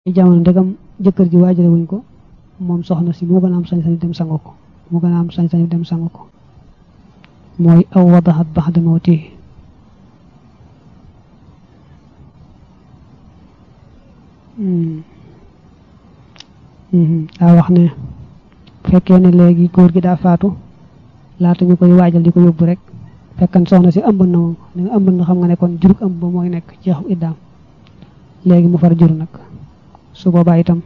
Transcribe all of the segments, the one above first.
jamono ndegam jëkkër ji waajale wuñ ko moom soxna si moo gën a am sañ-sañ dem sangu ko moo gën a am sañ-sañ dem sangu ko mooy aw wadaxat baxda mawti daa wax ne fekkee ne léegi góor gi daa faatu laata ñu koy waajal di ko yóbbu rek fekkan soxna si ëmb na moom ni nga ëmb na xam nga ne kon jurug ëmb ba mooy nekk jeexu iddaam léegi mu far jur nag su boobaa itam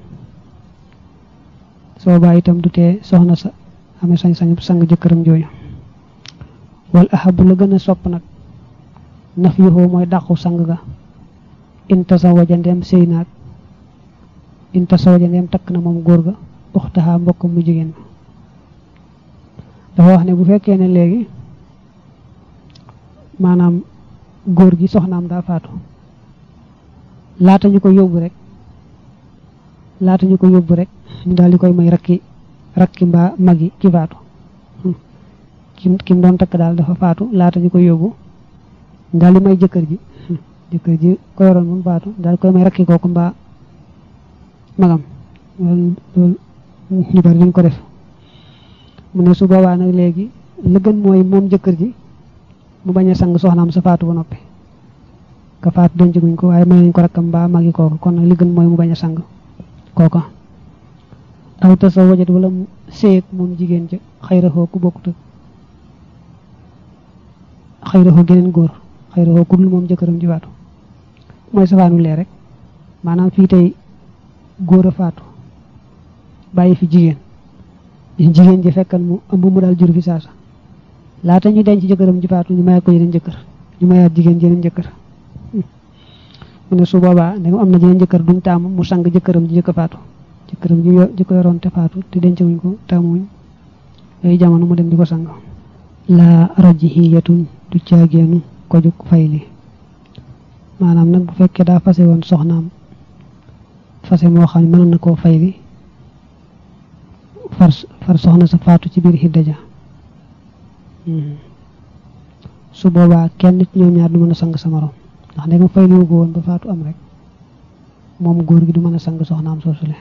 su boobaa itam du tee soxna sa amee sañ-sañu sang jëkkëram jooju wal ahabu la gën a sopp nag naf yuxoo mooy dàqu sang ga intasawaja ndeem sëy naag intasawaja ndeem takk na moom góor ga uxtaxaa mbokkam mu jigéen dafa wax ne bu fekkee ne léegi maanaam góor gi soxnaam daa faatu laata ñu ko yóbbu rek laata ñu ko yóbbu rek ñu daal di koy may rakki rakki mbaa magi ki faatu kim kim doon takk daal dafa faatu laata ñu ko yóbbu ñu daal di may jëkkër ji jëkkër ji ko yoroon moom faatu daal di koy may rakki kooku mbaa magam loolu loolu ñu bari duñ ko def mu ne su boobaa nag léegi la gën mooy moom jëkkër ji mu bañ a sang soxnaam sa faatu ba noppi ka faatu denc guñ ko waaye may nañ ko rakkam mbaa magi kooku kon nag li gën mooy mu bañ a sang kooka aw ta sa wajat wala mu séeg moom jigéen ja xayraxoo ku bokkut ak xayraxoo geneen góor xayraxoo ku dul moom jëkkëram ji faatu mooy safaanu lee rek maanaam fii tey góor a faatu bàyyi fi jigéen jigéen ji fekkan mu ëmb mu daal jur fi saasa laata ñu denc jëkkëram ji faatu ñu mayaat ko yeneen jëkkër ñu mayaat jigéen jeneen jëkkër mu ne su boobaa ne am na jeneen jëkkër duñ taamu mu sang jëkkëram ji jëkk faatu jëkkëram ji ji ko yoroon te faatu te denc wuñ ko taamuwuñ yooyu jamono mu dem di ko sang la rajihiyatun du caageenu ko jug fayli maanaam nag bu fekkee daa fase woon soxnaam fase moo xam ne mënoon na koo fayli far far soxna sa faatu ci biir xidda ja su boobaa kenn nit ñoom ñaar du mën a sang sa morom ndax ndegam fayliwu ko woon ba faatu am rek moom góor gi du mën a sang soxnaam soosule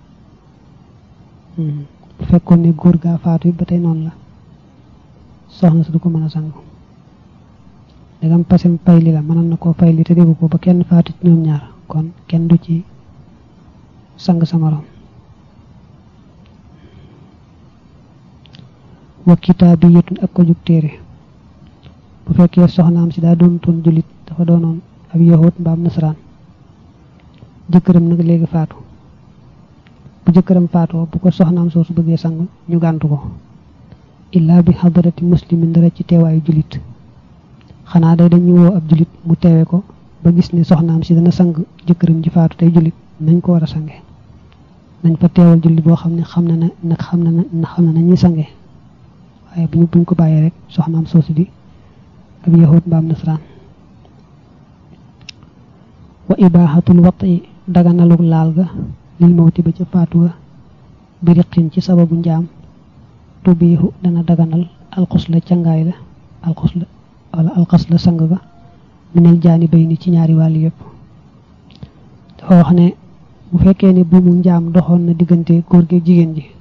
bu fekkoon ne góor gaa faatu it ba tey noonu la soxna sa du ko mën a sang ndegam pasem fayli la mënoon na koo fayli te déggu ko ba kenn faatu ci ñoom ñaar kon kenn du ci sang sa morom wa kitaabiyatun ak ko jug téere bu fekkee soxnaam si daa doon toon jullit dafa doonoon ab yahut mbaam nasaraan jëkkëram nag léegi faatu bu jëkkëram faatoo bu ko soxnaam soosu bëggee sang ñu gàntu ko illaa bi xadarati muslimin dara ci teewaayu jullit xanaa day dañuy woo ab jullit mu teewe ko ba gis ne soxnaam si dana sang jëkkëram ji faatu tey jullit nañ ko war a sange nañ fa teewal jullit boo xam ne xam na ne nag xam na na xam na nañuy sange waaye bu ñu buñ ko bàyyee rek soxnaam soosu di ab yahut mbaam nasaraan wa ibaaxatul wati daganaluk laal ga lil mawti ba ca faatu ga biriqin ci sababu njaam tubiixu dana daganal alxus la cangaay la alxus la wala alxas la sang ga minel jaani bay ni ci ñaari wàll yëpp dafa wax ne bu fekkee ne bu mu njaam doxoon na diggante góor gi jigéen ji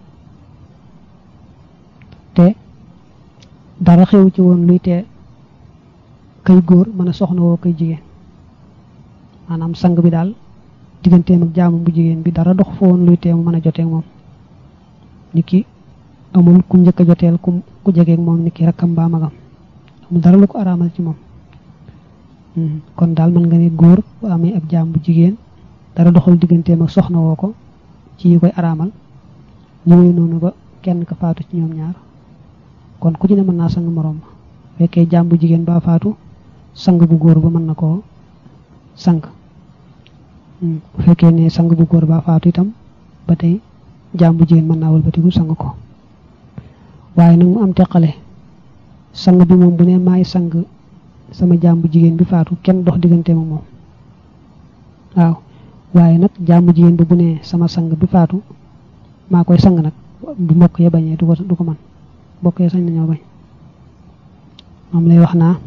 te dara xew ci woon luy tee kay góor mën a soxna woo kay jigéen maanaam sang bi daal digganteem ak jaamu bu jigéen bi dara dox fa woon luy tee mu mën a jotee moom nit ki amul ku njëkk a joteel ku ku jegeeg moom nit ki rakkam mbaa magam amul dara lu ko araamal ci moom kon daal mën nga ne góor bu amee ab jaam bu jigéen dara doxal digganteem ak soxna woo ko ci yi koy araamal ñëwee noonu ba kenn ka faatu ci ñoom ñaar kon ku ci ne mën naa sang moroom ma fekkee jaam bu jigéen ba faatu sang bu góor ba mën na koo sang bu fekkee ne sang bu góor ba faatu itam ba tey jaam bu jigéen mën naa wëlbatiku sang ko waaye nag mu am teqale sang bi moom bu ne maay sang sama jaam bu jigéen bi faatu kenn dox diggante ma moom waaw waaye nag jaam bu jigéen bi bu ne sama sang bi faatu maa koy sang nag bu mbokk ya bañee du ko du ko man mbokk ya sañ nañoo bañ moom lay wax naa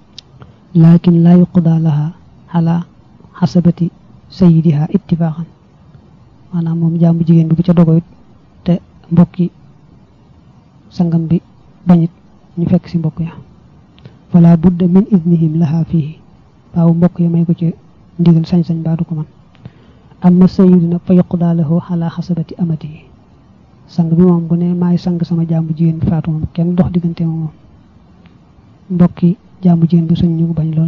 lakin laa yuqda laha ala xasabati sayidiha ittifaqan maanaam moom jaamu jigéen bi bu ca dogo it te mbokki sangam bi bañit ñu fekk si mbokk ya wala budda min idnihim laha fii waaw mbokk ya may ko ci ndigal sañ-sañ baa du ko man amma sayyidu nag fa yuqdaa lahu ala xasabati amatihi sang bi moom bu ne maay sang sama jaamu jigéen bi faatu moom kenn dox diggante moom mbokki jaamu jigéen bi sañ ñu bañ loolu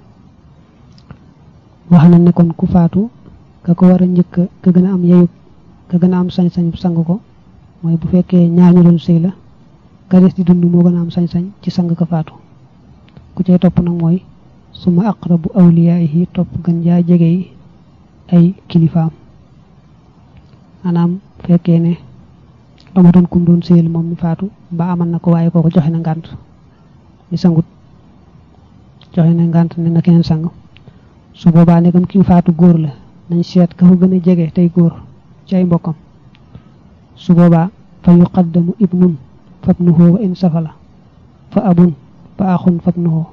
wax na ne kon ku faatu ka ko war a njëkk ka gën a am yeyu ka gën a am sañ-sañ sang ko mooy bu fekkee ñaar ñu doon sëy la ka des di dund moo gën a am sañ-sañ ci sang ka faatu ku cay topp nag mooy suma aqrabu awliyaahi topp gën jaa jege yi ay kilifaam maanaam fekkee ne amatoon kum doon sëyal moom mi faatu ba amal na ko waaye kooko joxe na ngànt mi sangut joxe na ngànt ne na keneen sang su boobaa nekkam ki faatu góor la nañ seet ka ko gën a jege tey góor ci ay mbokkam su boobaa fa yuqaddamu ibnun fabnuhu wa in safala fa abun fa axun fabnuhu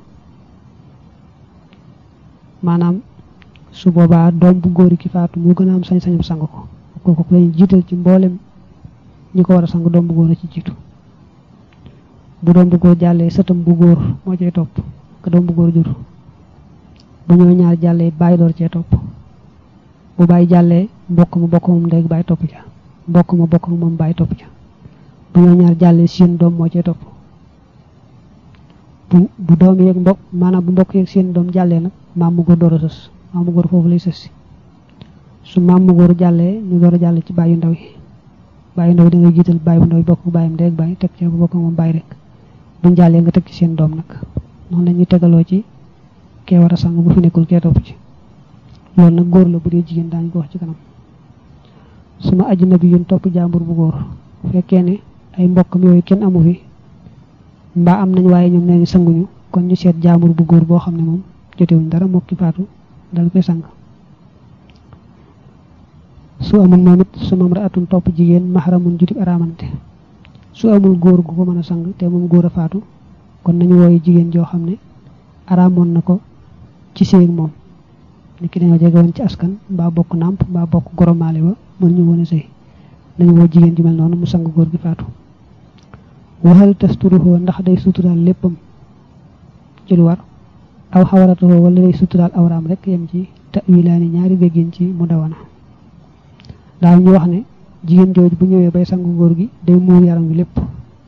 maanaam su boobaa doom bu góor ki faatu moo gën a am sañ-sañu sang ko kooku lañu jiital ci mboolem ñi ko war a sang doom bu góor a ci jiitu bu doom bu góor jàllee sëtam bu góor moo cay topp ka doom bu góor jur bu ñoo ñaar jàllee bàyyi door cee topp bu bàyyi jàllee mbokk ma bokk moom ndey bàyyi topp ca mbokk ma bokk moom bàyyi topp ca bu ñoo ñaar jàllee seen doom moo cee topp bu bu doom yeeg mbokk maanaam bu mbokk yeeg seen doom jàllee nag maam mu góor door a sës maam mu góor foofu lay sës si su maam mu góor jàllee ñu door a jàll ci bàyyi ndaw yi bàyyi ndaw yi da ngay jiital bàyyi bu ndaw yi bokk bàyyam ndey ak bàyyi teg ca bu bokk moom bàyyi rek buñ jàllee nga teg ci seen doom nag noonu la ñuy tegaloo ci kee war a sang bu fi nekkul kee topp ci loolu nag góor la bu dee jigéen daañu ko wax ci kanam suma ajnabi yun topp jàmbur bu góor fekkee ne ay mbokkam yooyu kenn amu fi mbaa am nañ waaye ñoom nee ni sanguñu kon ñu seet jàmbur bu góor boo xam ne moom jotewuñ dara mokki faatu dal koy sang su amul moom it su mam ra atun topp jigéen maxaramun judib araamante su amul góor gu ko mën a sang te moom góor a faatu kon nañu wooyu jigéen joo xam ne araamoon na ko ci séeg moom ni ki dañoo jege woon ci askan mbaa bokk nàmp mbaa bokk goromaale ba mën ñu woon a sëy nañu woo jigéen ju mel noonu mu sang góor gi faatu waxal tasturuhoo ndax day suturaal léppam ci lu war aw xawaratahoo wala day suturaal awraam rek yem ci tawilaani ñaari déggin ci mu dawana daal ñu wax ne jigéen jooju bu ñëwee bay sang góor gi day muur yaram wi lépp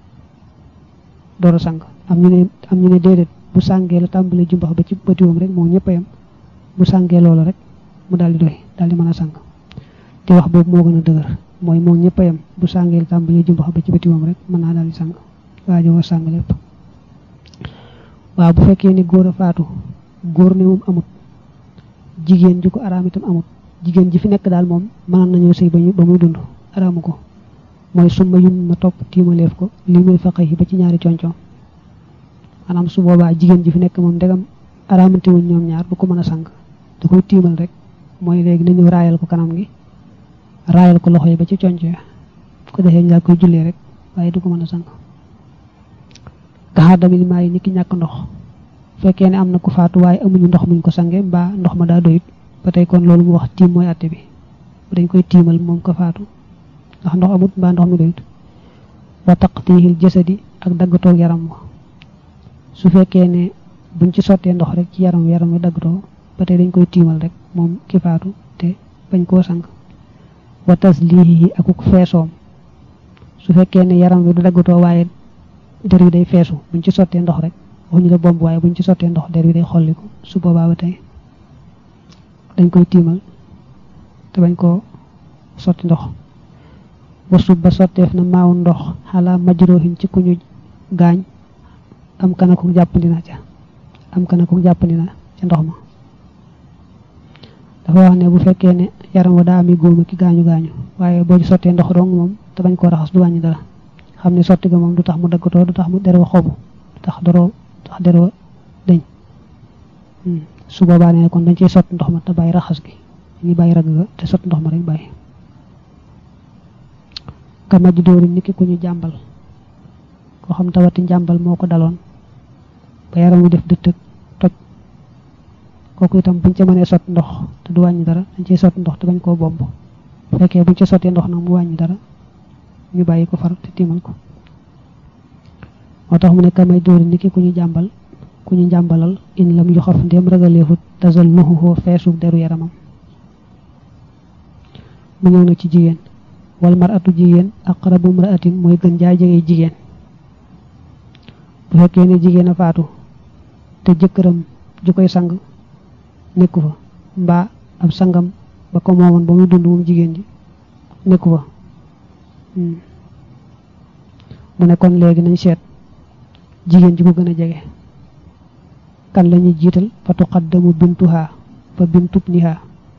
door a sang am ñu ne am ñu ne déedéet bu sàngee la tàmbalee jumbax ba ci bëtiwam rek moom ñëpp a yem bu sàngee loolu rek mu daal di doy daal di mën a sang te wax boobu moo gën a dëgër mooy moom ñëpp a yem bu sàngee la tàmbalee jumbax ba ci bëtiwam rek mën naa daal di sang waajo wa sang lépp waaw bu fekkee ni góor a faatu góor ne moom amut jigéen ji ko araam itam amut jigéen ji fi nekk daal moom mënoon nañoo sëy ba ba muy dund araamu ko mooy summa yun ma topp tiimaleef ko lii muy faqe yi ba ci ñaari concoom maanaam su boobaa jigéen ji fi nekk moom ndegam araamante wuñ ñoom ñaar du ko mën a sang da koy tiimal rek mooy léegi nañu raayal ko kanam gi raayal ko loxo yi ba ci conco ya ko defee ñu daal koy jullee rek waaye du ko mën a sang gaxaar damit maa yi ni ki ñàkk ndox fekkee ne am na ku faatu waaye amuñu ndox muñ ko sange mbaa ndox ma daa doyut ba tey kon loolu mu wax tiim mooy àtte bi dañ koy tiimal moom ko faatu ndax ndox amut mbaa ndox mi doyut wa taqtihil jasadi ak daggatoo yaram wa su fekkee ne buñ ci sottee ndox rek ci yaram yaram wi daggatoo ba tey dañ koy tiimal rek moom ki faatu te bañ koo sang wa taslihi akuk feesoom su fekkee ne yaram wi du daggatoo waaye der wi day feesu buñ ci sottee ndox rek waxuñu la bomb waaye buñ ci sottee ndox der wi day xolliku su boobaa ba tey dañ koy tiimal te bañ koo sotti ndox wasub ba sotteef na maaw ndox xalaa majrohin ci ku ñu gaañ am kana ko jàppandi na ca am kana ko jàppandi na ca ndox ma dafa wax ne bu fekkee ne yaram wa daa ami góoma ki gaañu gaañu waaye boo ci sottee ndox dong moom te bañ koo raxas du wàññi dara xam ne sotti ga moom du tax mu daggatoo du tax mu derwa xobu du tax doroo tax derwa deñ su boobaa ne kon dañ ciy sotti ndox ma te bàyyi raxas gi ngi bàyyi ragg ga te sotti ndox ma rek bàyyi ka maj dóori niki ku ñu jàmbal koo xam tawati njàmbal moo ko daloon ba yaram wi def dëttëg toj kooku itam buñ ca mënee sotti ndox te du wàññi dara dañ ciy sotti ndox te bañ koo bomb fekkee buñ ca sottee ndox nag mu wàññi dara ñu bàyyi ko far te tiimal ko moo tax mu ne kamay dóori ni ki ku ñu jàmbal ku ñu jàmbalal in lam yu xaf ndéem ragaleefut tasal nuxuxoo feesu deru yaramam mu ñëw na ci jigéen wal mar atu jigéen aqrabu mraatin mooy gën jaay jege jigéen bu fekkee ne jigéen a faatu te jëkkëram ju koy sang nekku fa mbaa ab sangam ba ko moomoon ba muy dund moom jigéen ji nekku fa mu ne kon léegi nañ seet jigéen ji ko gën a jege kan la ñuy jiital fa tuqaddamu bintuha fa bintub niha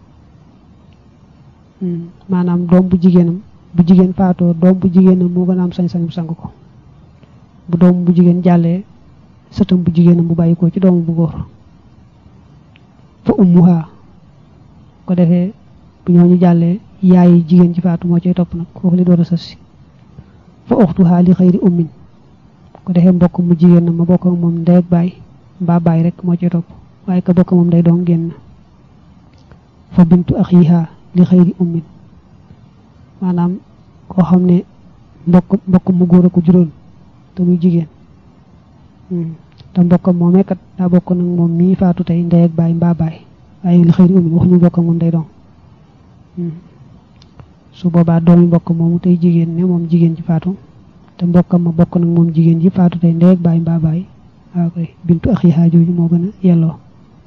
maanaam doom bu jigéenam bu jigéen faatoo doom bu jigéenam moo gën a am sañ-sañu sang ko bu doom bu jigéen jàllee sëtam bu jigéenam bu bàyyi ko ci doomu bu góor fa ummuha ko defee bu ñooñu jàllee yaayi jigéen ji faatu moo cay topp nag kooku li door a sës si fa uxtuha li xëyri ummin ko defee mbokk mu jigéen na ma bokk ak moom ndey ak baay mbaa baay rek moo cay topp waaye ka bokk moom day doon génn fa bintu axiha li xëyri ummin maanaam koo xam ne mbokk mbokk mu góor a ko juróon te muy jigéen te mbokkam moomee kat daa bokk nag moom mii faatu tey ndey ak baay mbaa baay waaye li xëyri ummin waxuñu mbokk moom day doon su boobaa doomi mbokk moomu tey jigéen ne moom jigéen ji faatu te mbokkam ma bokk nag moom jigéen ji faatu tey ndey ak baay mbaa baay waaw koy bintu axiha jooju moo gën a yelloo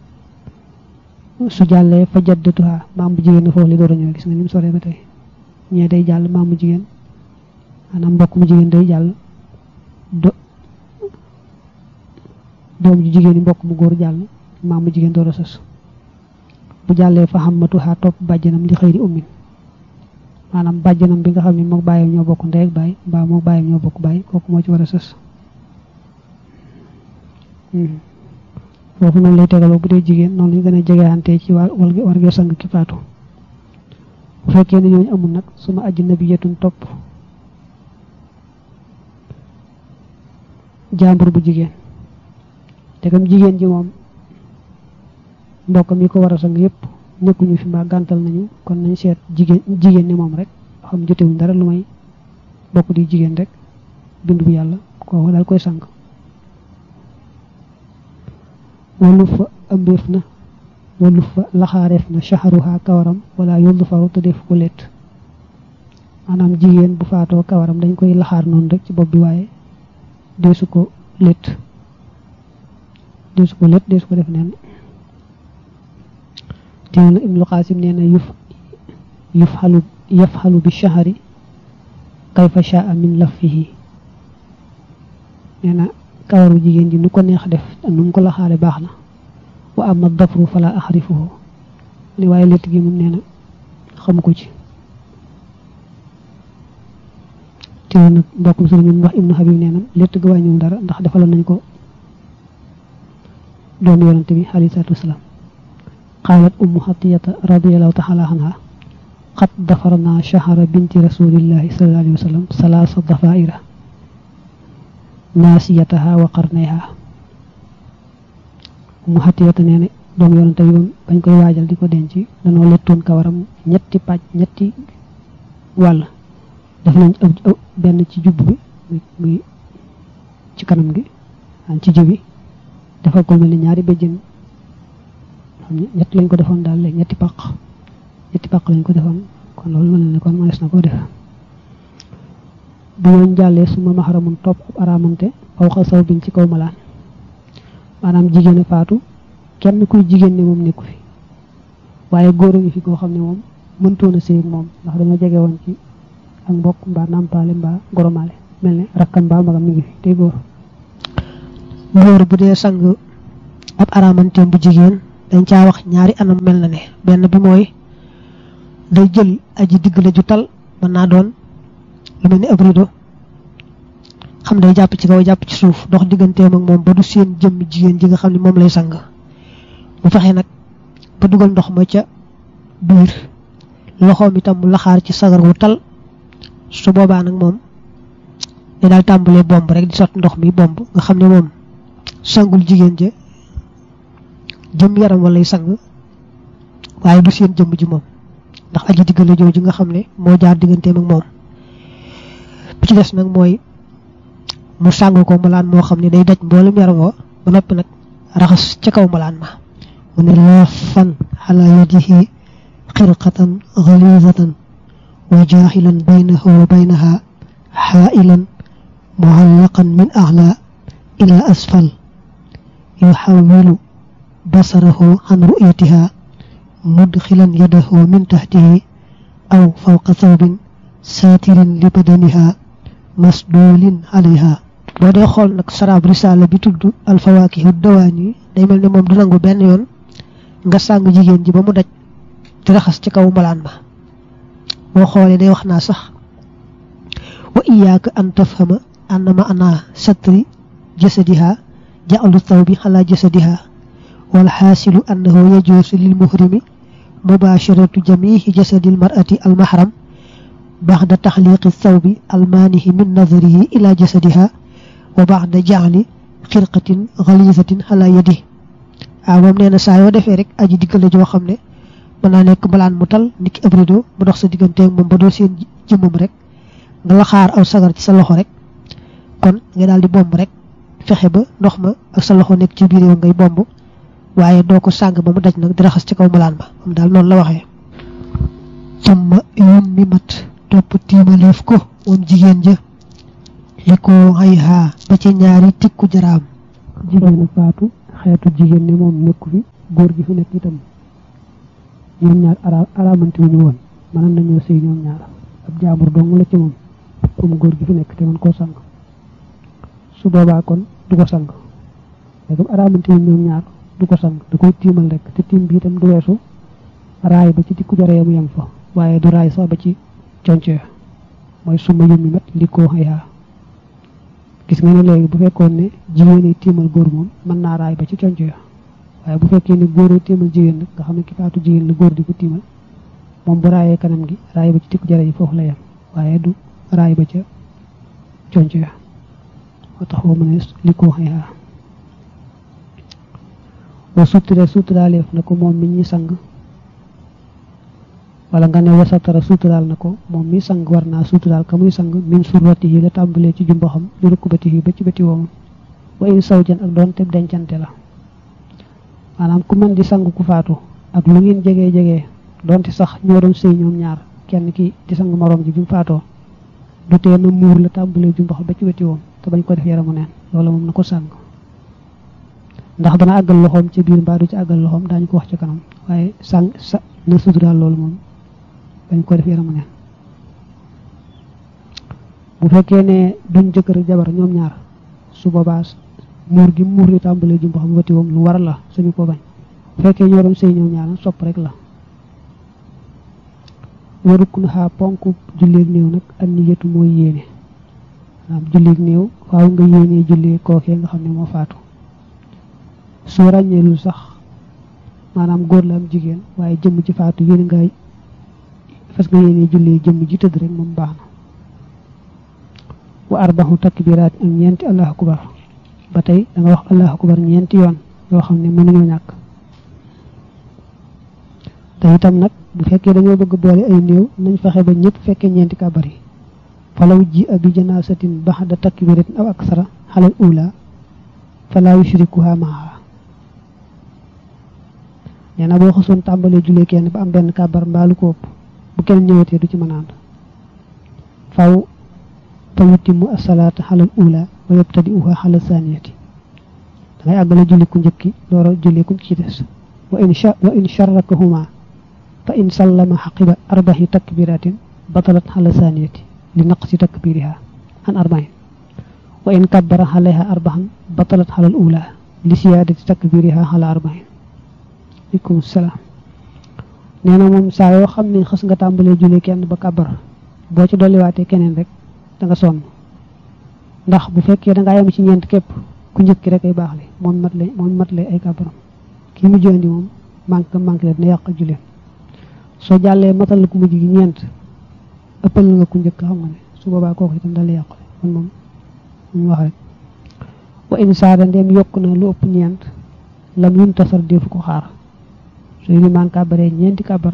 su jàllee fa jaddatuha maam bu jigéen foofu li door a ñëw gis nga ni mu soree ba tey ñee day jàll maam bu jigéen maanaam mbokk mu jigéen day jàll do doom ju jigéen yi mbokk mu góor jàll maam bu jigéen door a sës bu jàllee fa xammatuha topp bàjjanam li xëyri ummin maanaam bàjjanam bi nga xam ne mook bàyyam ñoo bokk ndey ak baay mbaa mook bàyyam ñoo bokk baay kooku moo ci war a sës foofu noonu lay tegaloo bu dee jigéen noonu lañu gën a jegeante ci war wargee sang ki faatu bu fekkee ne ñooñu amul nag suma ajj nabiyatun topp jàmbur bu jigéen te kam jigéen ji moom mbokk mi ko war a sang yépp nekkuñu fi mbaa gàntal nañu kon nañ seet jigéen jigéen ni moom rek xam jotewuñ dara lu may bokk di jigéen rek bind bu yàlla kooku daal koy sang walu fa ëmbeef na walu fa laxaareef na shaharuha kawaram wala yoldu faru te def ko let maanaam jigéen bu faatoo kawaram dañ koy laxaar noonu rek ci bopp bi waaye deesu ko let deesu ko let deesu ko def neen teew na ibnu qasim nee na yuf yuf xalu yaf xalu bi shahari kayfa shaa min lafihi nee na kawaru jigéen ji nu ko neex def nu mu ko laxaale baax na wa ama dafru fala axrifuhu li waaye létt gi moom nee na xamu ko ci teew nag mbokkum sëriñ ñu wax ibnu habib nee na létt ga wàññiwul dara ndax defaloon nañ ko doomu yonante bi alayhi salaatu wasalaam qaalat ummu xatiyata radiallahu taala anha qad dafarna shahara binti rasulillahi sallallahu alayhi wa sallam salaasa dafaira naasiyataha wa qarnayha ummu xatiyata nee na doom yonante bi bañ koy waajal di ko denc danoo lettoon kawaram ñetti pàcc ñetti wàll def nañ benn ci jubb bi muy ci kanam gi an ci jëbi dafa ko mel ni ñaari béjjën xam ne ñett lañ ko defoon daal léegi ñetti pàq ñetti pàq lañ ko defoon kon loolu mën na ne kon mënees na koo def bu ñooñ jàllee suma maxaramun topp araamante faw xa saw biñ ci kaw malaan maanaam jigéen a faatu kenn kuy jigéen ne moom nekku fi waaye góor a ngi fi koo xam ne moom mëntoon a séy moom ndax dañoo jege woon ci ak mbokk mbaa nàmpaale mbaa goromaale mel ne rakkam mbaa magam mi ngi fi tey góor góor bu dee sang ab araamanteem bu jigéen dañ caa wax ñaari anam mel na ne benn bi mooy day jël aji diggale ju tal mën naa doon lu mel ni ab rido xam day jàpp ci kaw jàpp ci suuf dox digganteem ak moom ba du seen jëmm jigéen ji nga xam ne moom lay sang bu fexe nag ba dugal ndox ma ca biir loxoom itam mu laxaar ci sagar wu tal su boobaa nag moom day daal tàmbalee bomb rek di sotti ndox mi bomb nga xam ne moom sangul jigéen ja jëm yaram walay sang waaye du seen jëmm ji moom ndax aji diggale jooju nga xam ne moo jaar digganteem ak moom bi ci des nag mooy mu sàng ko malaan moo xam ne day daj mboolem yaram wa ba noppi nag raxas ca kaw malaan ma mu ne laafan ala yadihi xirqatan galizatan wa jaaxilan baynahu wa baynaha xaailan muallaqan min axla ila asfal yuxawilu basarahu an ru'yatiha mudxilan yadahu min taxtihi aw fawqa thawbin saatirin li badaniha masdulin alayha boo dee xool nag saraab risaala bi tudd alfawaakihu dawaan yi day mel ne moom du nangu benn yoon nga sàng jigéen ji ba mu daj di raxas ci kaw malaan ma boo xoolee day wax naa sax wa iyaaka an tafhama anna ma ana satri jasadiha ja'alu thawbi ala jasadiha wal xaasilu annahu yajuusu lil muhrimi mubasharatu jamihi jasadi al mar'ati al mahram ba'da taxliqi thawbi al maanihi min nadarihi ila jasadiha wa ba'da ja'li xirqatin ghalizatin ala yadihi waaw moom nee na saa yoo defee rek aji diggale joo xam ne mën naa nekk malaan mu tal niki ab rido mu dox sa digganteeg moom ba doo seen jëmmam rek nga la xaar aw sagar ci sa loxo rek kon nga daal di bomb rek fexe ba ndox ma ak sa loxo nekk ci biir yow ngay bomb waaye doo ko sàng ba mu daj nag di raxas ci kaw malaan ba moom daal noonu la waxee summa yum mi mat topp tiimaleef ko moom jigéen ja li ko xay xaa ba ci ñaari tikku jaraam jigéen a faatu xeetu jigéen ne moom nekku fi góor gi fi nekk itam ñoom ñaar ara araamante wu ñu woon mënoon nañoo sëy ñoom ñaar ab jaambur dong la ci moom comme góor gi fi nekk te mën koo sang su boobaa kon du ko sang léegi araamante wu ñoom ñaar du ko sang da koy tiimal rek te tiim bi itam du weesu raay ba ci tikku jaree mu yem fa waaye du raay sax ba ci conc mooy suma yëmmi mat li koo xayaa gis nga ne léegi bu fekkoon ne jigéen yi tiimal góor moom mën naa raay ba ci conc ya waaye bu fekkee ne góor yi tiimal jigéen nag nga xam ne ki faatu jigéen la góor di ko tiimal moom bu raayee kanam gi raay ba ci tikku jare yi foofu la yem waaye du raay ba ca conc ya moo tax boo mën a li koo xayaa wa sutura suturaaleef na ko moom mi ñi sang wala nga ne wasatara suturaal na ko moom mi sang war naa suturaal ka muy sang min surrati yi la tàmbalee ci jumbaxam li rukkubati yi ba ci bëti woomam wa in sawjan ak doon te dencante la maanaam ku mën di sang ku faatu ak lu ngeen jegee jegee doonte sax ñoo doon sëy ñoom ñaar kenn ki di sang moroom ji bi mu faatoo du tee na muur la tàmbalee jumbax ba ci bëti woom te bañ ko def yaramu neen loolu moom na ko sang ndax dana àggal loxoom ci biir mbaa du ci àggal loxoom daañu ko wax ci kanam waaye sang sa na suturaal loolu moom bañ ko def yaramu neen bu fekkee ne duñ jëkkër jabar ñoom ñaar su boobaa muur gi muur li tàmbalee jumbax bu wati woom lu war la suñu ko bañ bu fekkee ñoo doon sëy ñoom ñaar sopp rek la waruk na xaa ponk julleeg néew nag ak ni yetu mooy yéene maanaam julleeg néew faaw nga yéenee jullee kookee nga xam ne moo faatu soo ràññeelul sax maanaam góor la am jigéen waaye jëmm ci faatu yéene nga fas nga yéene jullee jëmm ji tëdd rek moom baax na wa arbaxu takbiraat ak ñeenti allahu akbar ba tey da nga wax allahu akbar ñeenti yoon yoo xam ne mënuñoo ñàkk te itam nag bu fekkee dañoo bëgg boole ay néew nañ fexe ba ñëpp fekkee ñeenti kabar yi falaw ji abi janaasatin baxda takbiratin aw aksara xalal ula falaa yushrikuha maaha nee na boo xasoon tàmbalee jullee kenn ba am benn kabar mbaalu ko ëpp bu kenn ñëwatee du ci mën a ànd faw fa yutimu asalaata xalal ula wa yabtadi uha xalal saniyati da ngay àggale julli ku njëkki loora julli ku ci des wa in wa in sharrakahuma fa in sallama xaqiba arbaxi takbiratin batalat xalal saniyati li naqsi takbiriha an arbain wa in kabbara xaleha arbaxan batalat xalal ula li siyaadati takbiriha xala arbain aleykum salaam nee na moom saa yoo xam ne xës nga tàmbalee julli kenn ba kàbbar boo ci dolliwaatee keneen rek da nga sonn ndax bu fekkee da ngaa yem ci ñeent képp ku njëkki rek ay baax le moom mat le moom mat le ay kàbbaram kii mujj andi moom manque manque le dina yàq julleem soo jàllee matal ku mujj gi ñeent ëppal nga ku njëkk xam nga ne su boobaa kooku itam dal yàqule kon moom ñu wax rek wa in saada ndeem yokk na lu ëpp ñeent lam yum tasar defu ko xaar su limaan kàbbaree ñeenti kàbbar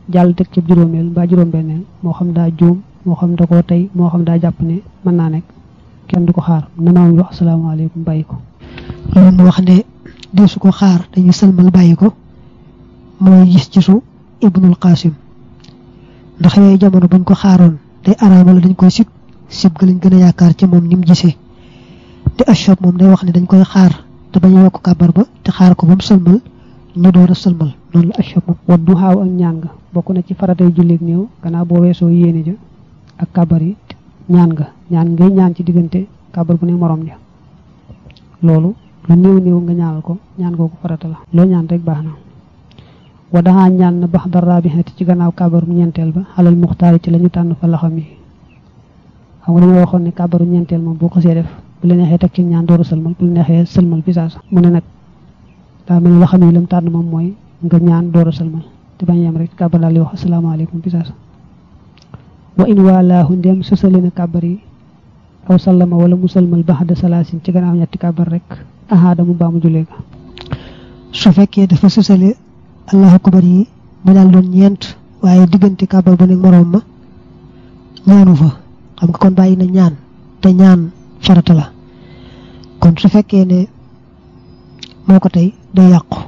jàll teg ci juróomeel mbaa juróom-benneel moo xam daa juum moo xam da koo tey moo xam daa jàpp ne mën naa nekk kenn du ko xaar na maam wax asalaamaaleykum bàyyi ko loolu mu wax ne deesu ko xaar dañuy sëlmal bàyyi ko mooy gis ci su ibnul qasim ndax yooyu jamono buñ ko xaaroon day araamal dañ koy sib sib ga lañ gën a yaakaar ci moom ni mu gisee te ashab moom day wax ne dañ koy xaar te bañ a yokk kàbbar ba te xaar ko ba mu sëlmal ñu door a sëlmal noonu la ashab moom wa duhaaw ak ñaan nga bokk na ci faratay jullit néew gannaaw boo weesoo yéene ja ak kàbbar yi ñaan nga ñaan ngay ñaan ci diggante kàbbar bu ne morom ja loolu lu néew néew nga ñaanal ko ñaan googu farata la loo ñaan rek baax na wa daxaa ñaan na bax dara bi ci gannaaw kàbbaru ñeenteel ba xalal muxtaari ci la ñu tànn fa laxam yi xam nga dañoo waxoon ne kàbbaru ñeenteel moom boo ko see def bu la neexee teg ci ñaan dooru sëlmal bu la neexee sëlmal bi saasa mu ne nag daa mel ni laxam yi lam tànn moom mooy nga ñaan dooru sëlmal te bañ yem rek kàbbar daal di wax asalaamaaleykum bi saasa wa in waalaahu ndem sosali na kàbbar yi aw sallama wala mu sëlmal baxda salaasin ci gannaaw ñetti kàbbar rek ahaada mu baa mu julee ga su fekkee dafa sosale allahu akbar yi mu daal doon ñeent waaye diggante kàbbar bu nekk moroom ma ñaanu fa xam nga kon bàyyi na ñaan te ñaan farata la kon su fekkee ne moo ko tey day yàqu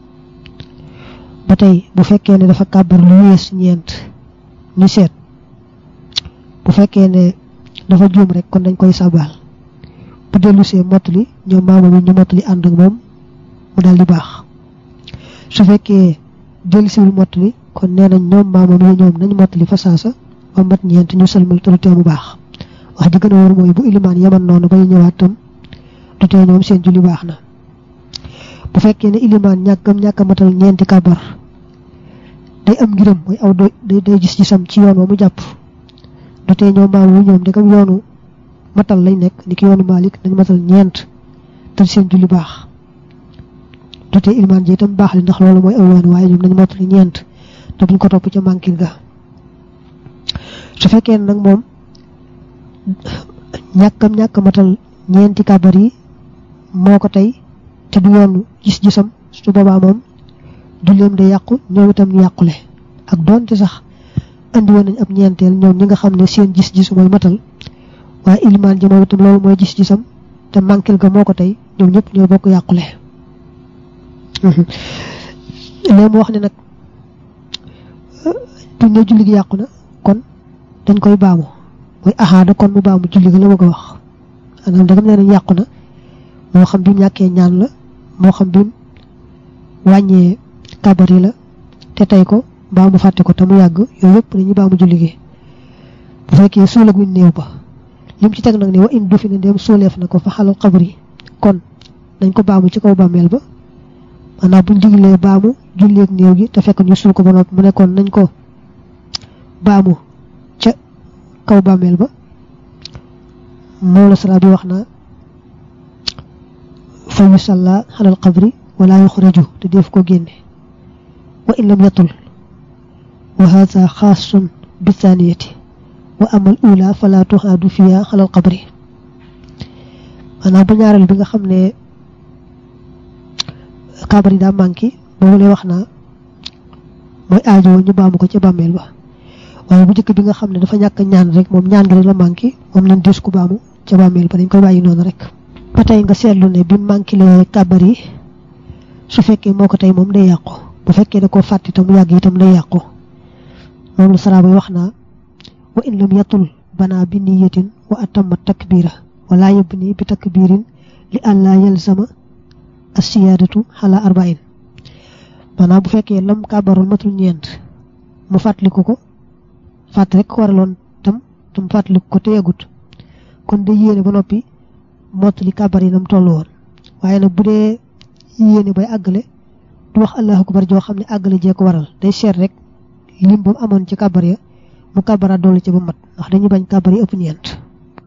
ba tey bu fekkee ne dafa kàbbar lu wees ñeent ñu seet bu fekkee ne dafa juum rek kon dañ koy sabal bu dellusee mottali ñoom maama bi ñu mottali ànd ak moom mu daal di baax su fekkee dellusiwul mottali kon nee nañ ñoom maama bi ñoom nañ mottali fa saasa ba mat ñeent ñu sëlmal te du tee mu baax wax ji gën a wóor mooy bu ilimaan yaman noonu ba ñu ñëwaat tam du tee ñoom seen julli baax na bu fekkee ne ilimaan ñàkkam ñàkk a matal ñeenti kàbbar day am ngiram mooy aw day day gis gisam ci yoon wa mu jàpp du tee ñoom maamu ñoom ndegam yoonu matal lañ nekk ni ki yoonu Malik nañ matal ñeent te seen julli baax du tee ilimaan ji itam baax li ndax loolu mooy aw yoon waaye ñoom nañ matal ñeent te buñ ko topp ca mànkil ga su fekkee nag moom ñàkkam ñàkk matal ñeenti kàbbar yi moo ko tey te du yoonu gis-gisam su boobaa moom julleem day yàqu ñoom itam ñu yàqule ak doonte sax andi woon nañ ab ñeenteel ñoom ñi nga xam ne seen gis-gis mooy matal waaye ilimaan ji moom itam loolu mooy gis-gisam te mànkil ga moo ko tey ñoom ñëpp ñooy bokk yàqule léegi mu wax ne nag buñ ne julli gi yàqu na kon dañ koy baamu mooy ahaada kon mu baamu julli gi la bëgg a wax maanaam dagam nee nañ yàqu na moo xam bi mu ñàkkee ñaan la moo xam bi mu wàññee kabar yi la te tey ko mbaa mu fàtte ko te mu yàgg yooyu yëpp dañuy baamu julli gi bu fekkee suula guñ néew ba lim ci teg nag ne wa in du fi ne dem suuleef na ko fa xalal xabar yi kon dañ ko baamu ci kaw bàmmeel ba maanaam buñ diglee baamu julleeg néew gi te fekk ñu suul ko ba noppi mu nekkoon nañ ko baamu ca kaw bàmmeel ba moom la sala bi wax na fa yusalla xalal xabri wala yuxraju te def ko génne wa in lam yatul wa hada xaasun bi thaniyati wa amal ula fala tuxaadu fiya xalal xabri maanaam bu ñaareel bi nga xam ne kabar yi daa manqué boobu lay wax naa mooy aajo ñu baamu ko ca bàmmeel ba waaye bu njëkk bi nga xam ne dafa ñàkk ñaan rek moom ñaan gi rek la manqué moom lañ des ku baamu ca bàmmeel ba dañ koy bàyyi noonu rek ba tey nga seetlu ne bi manqué la kabar yi su fekkee moo ko tey moom day yàqu bu fekkee da koo fàtte itam yàgg itam day yàqu moom la saraaba wax naa wa in lam yatul bana bi niyatin wa atamma takbira wala yabni bi takbirin li àllaa yalzama asiyaadatu xala arbain maanaam bu fekkee lam kàbbaroon matul ñeent mu fàttaliku ko fàtt rek ko waraloon tam tam fàttaliku ko te yegut kon day yéene ba noppi mottali kàbbar yi nam toll woon waaye nag bu dee yéene bay àggale du wax allahu akbar joo xam ne àggale jee ko waral day seet rek lim ba mu amoon ci kàbbar ya mu kàbbaraat dolli ci ba mat ndax dañuy bañ kàbbar yi ëpp ñeent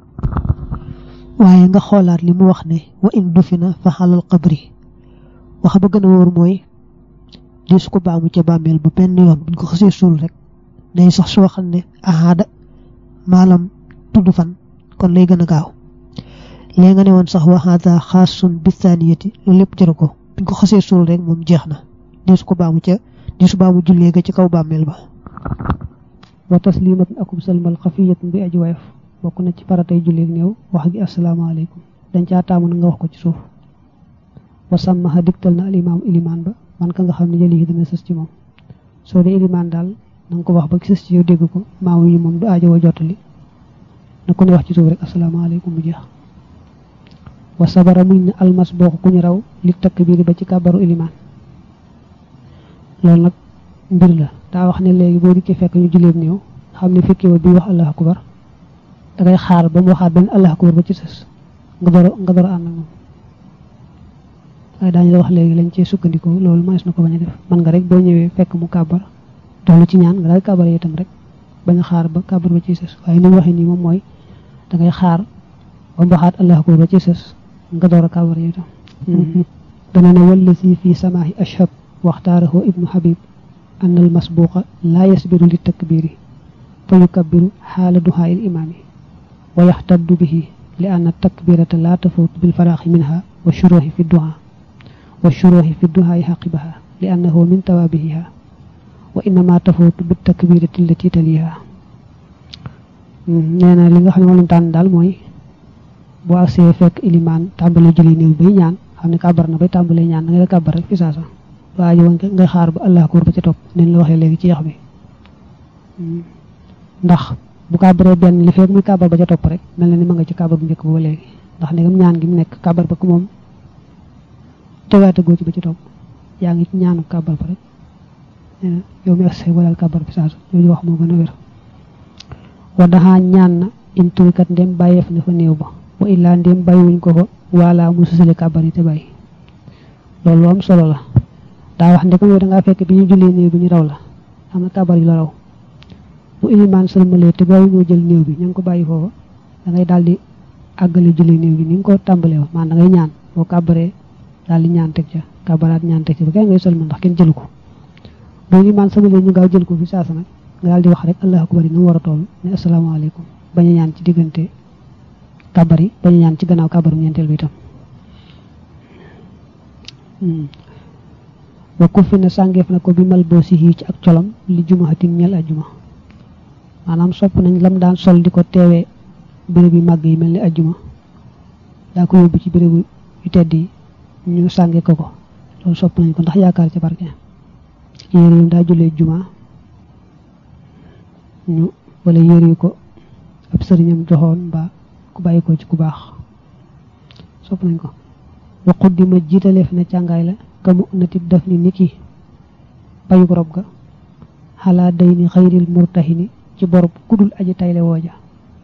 waaye nga xoolaat li mu wax ne wa in dufina fa xalal qabri wax ba gën a wóor mooy di su ko baamu ca bàmmeel ba benn yoon buñ ko xasee suul rek day sax soo xam ne ahaada maalam tudd fan kon lay gën a gaaw léegi nga ne woon sax waxaata xaasun bi thaniyati loolu lépp jëru ko buñ ko xasee suul rek moom jeex na di su ko baamu ca di su baamu jullee ga ci kaw bàmmeel ba wa taslimatun akub salmal xafiyatun bi aji woyof bokk na ci faratay julleeg néew wax gi asalaamaaleykum dañ caa taamu na nga wax ko ci suuf wa sàmmaxa digtal na al imaamu ilimaan ba man ka nga xam ne jëli yi dana sës ci moom soo dee ilimaan daal na nga ko wax ba sës ci yow dégg ko maamu yi moom du aajowoo jottali na ko ne wax ci suuf rek asalaamaaleykum bu jeex wa sabara muñ na almas boo ko ku ñu raw li takk biir ba ci kàbbaru ilimaan loolu nag mbir la daa wax ne léegi boo dikkee fekk ñu julleeb néew xam ne fekkee bi wax allahu akbar da ngay xaar ba mu waxaat benn allahu akbar ba ci sës nga door nga door ànd ak moom waaye daañu la wax léegi lañ cee sukkandiku loolu mënees na ko bañ a def man nga rek boo ñëwee fekk mu kàbbar doxlu ci ñaan nga daal kàbbar itam rek bañ a xaar ba kàbbar ba ci sës waaye ni mu waxee nii moom mooy da ngay xaar ba mu waxaat allahu akbar ba ci sës nga door a kàbbar itam dana ne walla si fii samaahi ashab waxtaarahu ibnu habib an al masbuqa laa yasbiru li takbiri fa yukabbiru xaala duhaa il imaami wa yaxtaddu bihi li anna takbirata laa tafuut bil faraaxi minha wa shuruuxi fi duhaa wa shuruuxi fi duhaa xaqibaha li annahu min tawaabihiha wa innama tafuut bi takbirati allati taliha nee na li nga xam ne moom lañ tànn daal mooy boo agsee fekk ilimaan tàmbalee julli néew bay ñaan xam ne kàbbar na bay tàmbalee ñaan da ngay kàbbar rek fi saasa waaye woon ngay xaar ba allah akbar ba ca topp nen la waxee léegi ci yax bi ndax bu kàbbaree benn li fekk muy kàbbar ba ca topp rek mel na ni ma nga ci kàbbar bu njëkk ba ba léegi ndax ndegam ñaan gi mu nekk kàbbar ba ko moom tegaate goo ci ba ci topp yaa ngi ci ñaanu kàbbar ba rek nee na yow mi agsee walal kàbbar bi saasa yooyu wax moo gën a wér wa daxaa ñaan na in turikat ndem bàyyeef na fa néew ba wa illaa ndem bàyyiwuñ ko fa wala mu susale kàbbar yi te bàyyi loolu lu am solo la daa wax ndekam yow da ngaa fekk bi ñu jullee néew bi ñu raw la am na kàbbar yu la raw bu ilimaan sëlmalee te bàyyi ñoo jël néew bi ña ngi ko bàyyi foofa da ngay daal di àggale jullee néew bi ni nga ko tàmbalee wa maan da ngay ñaan boo kàbbaree daal di ñaan teg ca kàbbaraat ñaan teg ca ba kay ngay sëlmal ndax kenn jëlu ko bu ilimaan sëlmalee ñu gaaw jël ko fi saasa nag nga daal di wax rek allahu akbar yi na mu war a toll ne asalaamaaleykum bañ a ñaan ci diggante kàbbar yi bañ a ñaan ci gannaaw kàbbaru ñeenteel bi itam wa ku fi ne sàngeef na ko bi mal boo si ci ak colam li jumaxatin ñel ajjuma maanaam sopp nañ lam daan sol di ko teewee béréb yu màgg yi mel ni ajjuma daa ko yóbbu ci bérébu yu tedd yi ñu sànge ko ko loolu sopp nañ ko ndax yaakaar ci barke yére yu daa jullee juma ñu wala yére yu ko ab sëriñam joxoon mbaa ku bàyyi ko ci ku baax sopp nañ ko waqut di ma jiitaleef na càngaay la kamu natib daf ni niki payug rob ga xalaa day ni xayril murtahini ci borob kudul aji tayle wooja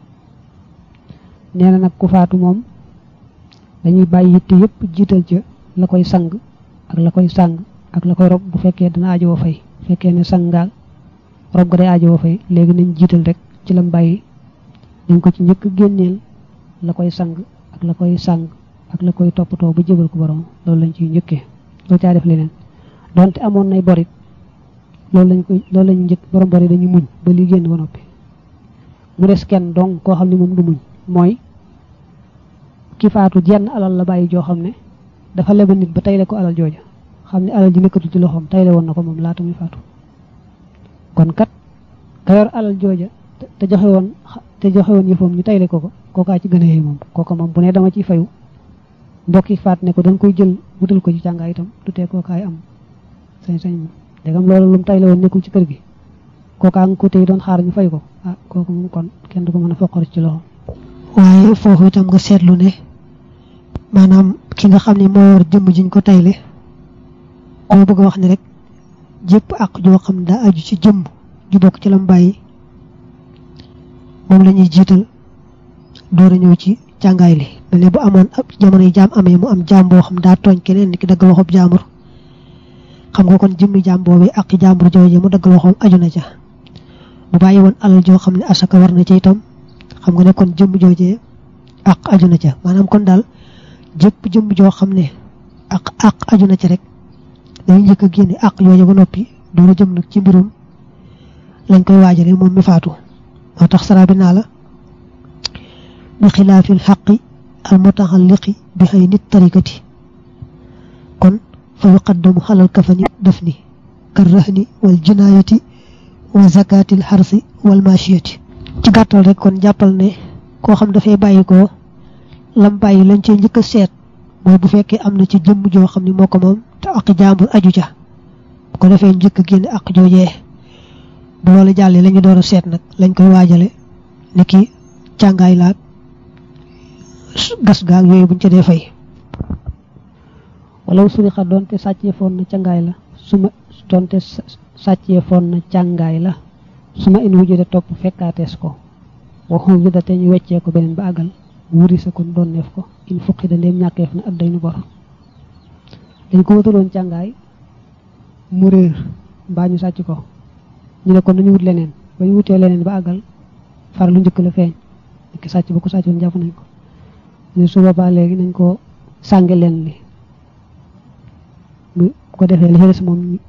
nee na nag ku faatu moom dañuy bàyyi yitte yépp jiital ca la koy sang ak la koy sang ak la koy rob bu fekkee dana ajowoo fay fekkee ne sang ngaal rob ga day ajowoo fay léegi nañ jiital rek ci lam bàyyi dañ ko ci njëkk génneel la koy sang ak la koy sang ak la koy toppatoo ba jëbal ko borom loolu lañ ciy njëkkee loolu caa def leneen donte amoon nay borit loolu lañ koy loolu lañu njëkk borom borit dañuy muñ ba li génn ba noppi mu des kenn donc koo xam ne moom du muñ mooy ki faatu jenn alal la bàyyi joo xam ne dafa leba nit ba tayle ko alal jooja xam ne alal ji nekkatul ci loxoom tayle woon na ko moom laata muy faatu kon kat ka yor alal jooja te joxe woon te joxe woon yëfam ñu tayle ko ko kookaa ci gën a yee moom kooka moom bu ne dama ciy fayu mbokki faat ne ko dañ koy jël wutal ko ci càngaay itam du tee kookaay am sañ-sañ moom dégam loolu lu mu tayle woon nekkul ci kër gi kookaa nga ko tey doon xaar ñu fay ko ah kooku moom kon kenn du ko mën a foqar ci loxo waaye foofu itam nga seetlu ne maanaam ki nga xam ne moo yor jëmm jiñ ko tayle moo bëgg a wax ne rek jëpp ak joo xam daa aju ci jëmm ju bokk ci lam bàyyi moom la ñuy jiital door a ñëw ci càngaay li mel ne bu amoon ab jamono yi jaam amee mu am jaam boo xam daa tooñ keneen ni ki dagg loxob jaambur xam nga kon jëmmi jaam boobu ak jaambur jooje mu dagg loxoom aju na ca bu bàyyi woon alal joo xam ne asaka war na ca itam xam nga ne kon jëmm joojee ak aju na ca maanaam kon daal jëpp jëmm joo xam ne ak ak aju na ca rek dañuy njëkk a génne ak jooje ba noppi door a jëm nag ci mbirum lañ koy waajale moom mi faatu moo tax sara bi naa la bi xilaafil xaqi al mutaxalliqi bi xëy nit tarikati kon fa yuqaddamu xalal kafani daf ni kar rahni wal jinaayati wa zakatil harsi wal mashiyati ci gàttal rek kon jàppal ne koo xam dafay bàyyi ko lam bàyyi lañ cee njëkk a seet mooy bu fekkee am na ci jëmm joo xam ne moo ko moom te ak jàmbur aju ca bu ko defee njëkk a génne ak joojee bu loolu jàllee la ñu door a seet nag lañ koy waajale ni ki càngaay laag gas gaag yooyu buñ ca dee fay wala surixa doonte sàccee foon na càngaay la suma doonte sàccee foon na càngaay la suma in wujjude topp fekkaatees ko waxum wi da te ñu weccee ko beneen ba àggal wuri sa kon doon neef ko in fukki da ndéem ñàkkeef na adday nu bor dañ ko wutaloon càngaay mu réer mbaa ñu sàcc ko ñu ne kon nañu wut leneen ba ñu wutee leneen ba àggal far lu njëkk la feeñ ki sàcc ba ko sàccoon jàpp nañ ko ne su boobaa léegi nañ ko sànge leen li bu ko defee li des moom